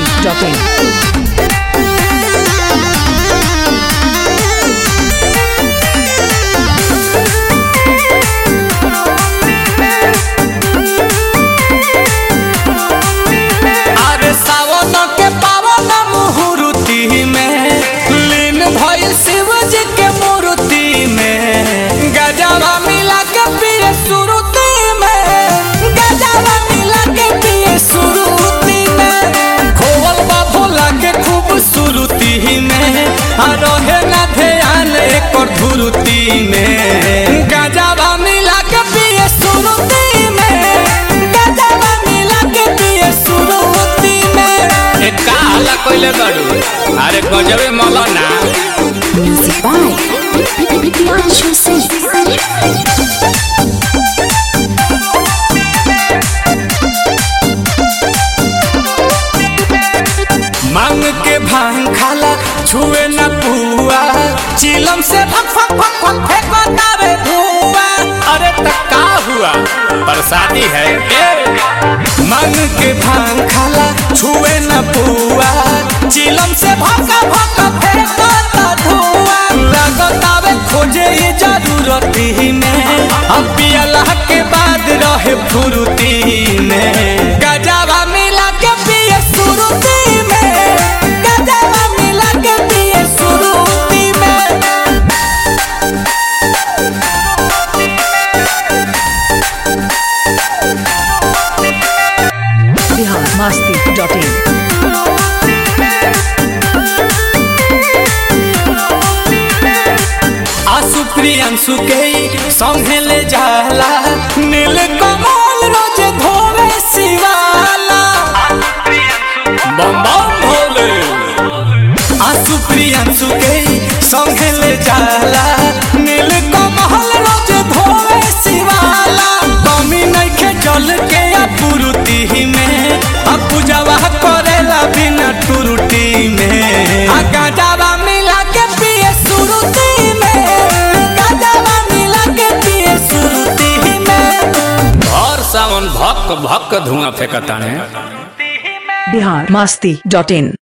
biharmasti.in अरे सावन के पावन मुहूर्ति में लीन भइल शिव जी के मूर्ति में गजवा मिला के पिए सुरुति में गजवा मिला के पिए सुरुति में खोवल बा भोला के खूबसूरती में आ रहे ना ध्यान एकर धुरुति में गजवा मिला के पिए सुरुति में गजवा मिला के पिए सुरुति में ए का हल्ला कइले बाड़ू अरे गजबे मौलाना Music by Priyanshu Singh. मांग के भांग खाला छुए न पुआ चिलम से फक फक फक फक फेंकतावे धुआं अरे त का हुआ प्रसादी है ए मांग के भांग खाला छुए न पुआ चिलम से भका भका फेंकता धुआं लगतावे खोजे ये जरूरती में अब पियला के बाद रहे फुरुती में गजावा मिला के पिए सुरुती में गजावा मिला के पिए सुरुती में biharmasti.in आसु प्रियंसु के संगे ले जाला नील कमल रोज धोवे शिवाला बम बम भोले आसु प्रियंसु के संगे ले जाला नील कमल रोज धोवे शिवाला कमी नइखे जल के अपुरुति में आ पूजावा करेला बिना टुरुटी में आ गाजावा मिला के पिए सुरुति में गाजावा मिला के पिए सुरुति में और सावन भक भक धुआं फेंकताने biharmasti.in